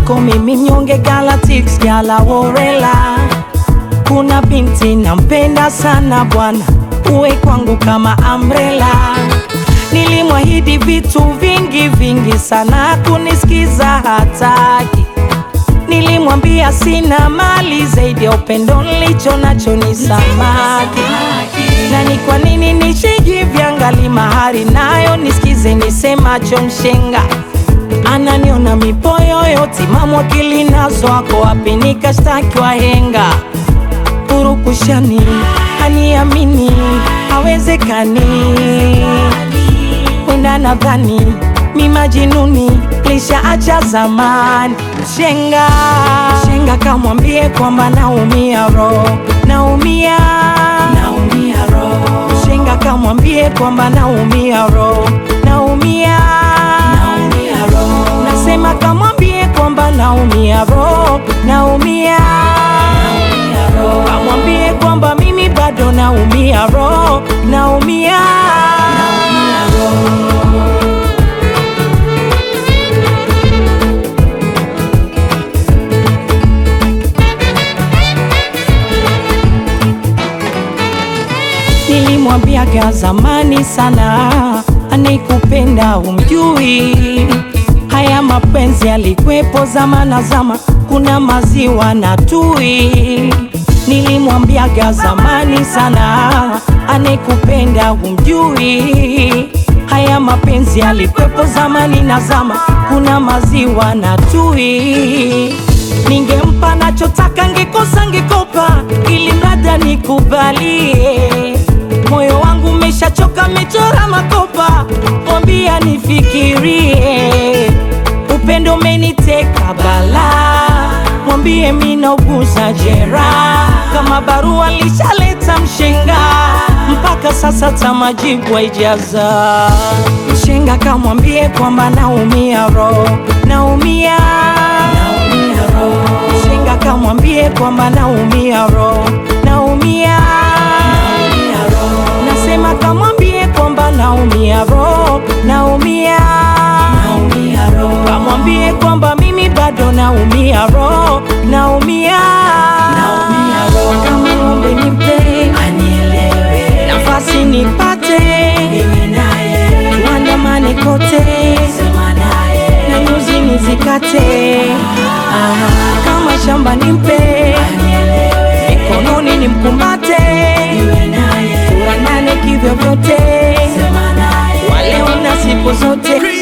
kwako mimi mnyonge Galatics Gala Worela. Kuna binti nampenda sana bwana, uwe kwangu kama umbrella. Nilimwahidi vitu vingi vingi sana, kunisikiza hataki. Nilimwambia sina mali zaidi ya upendo nilicho nacho ni samaki. Na ni kwa nini nishijivyanga mahari nayo nisikize nisemacho mshenga ananiona mipoyoyo timamu akili nazo ako wapi nikashtaki wahenga purukushani haniamini hawezekani wenda nadhani mi majinuni lishaacha zamani shenga shenga kamwambie kwamba naumia roho naumia naumia roho shenga kamwambie kwamba naumia roho naumia naumia roho nasema kamwambie kwamba naumia roho naumia naumia roho kamwambie kwamba mimi bado naumia roho naumia naumia roho Nilimwambiaga zamani sana, anikupenda umjui. Haya mapenzi yalikwepo zamana zama, kuna maziwa na tui. Nilimwambiaga zamani sana, anikupenda umjui. Haya mapenzi yalikwepo zamani na zama, kuna maziwa na tui. Ningempa nachotaka, ngekosa ngekopa, ili mrada nikubalie moyo wangu umeshachoka, mechora makopa, mwambia nifikirie. Upendo umeniteka bala, mwambie minauguza jeraha, kama barua lishaleta mshenga, mpaka sasa tamajibu haijaza. Mshenga kamwambie kwamba naumia roho, naumia naumia roho. Mshenga kamwambie kwamba naumia roho, naumia naumia roho. Nasema kamwambie kwamba naumia roho, naumia naumia roho. Kamwambie kwamba mimi bado naumia roho, naumia naumia roho. Kama ng'ombe nipe anielewe, nafasi nipate niwe naye, tuandamane kote, sema naye, na nyuzi nizikate, ah, kama shamba nimpe anielewe, mikononi nimkumbate niwe naye, tuandane kivyo vyote, sema naye, waleo na siku zote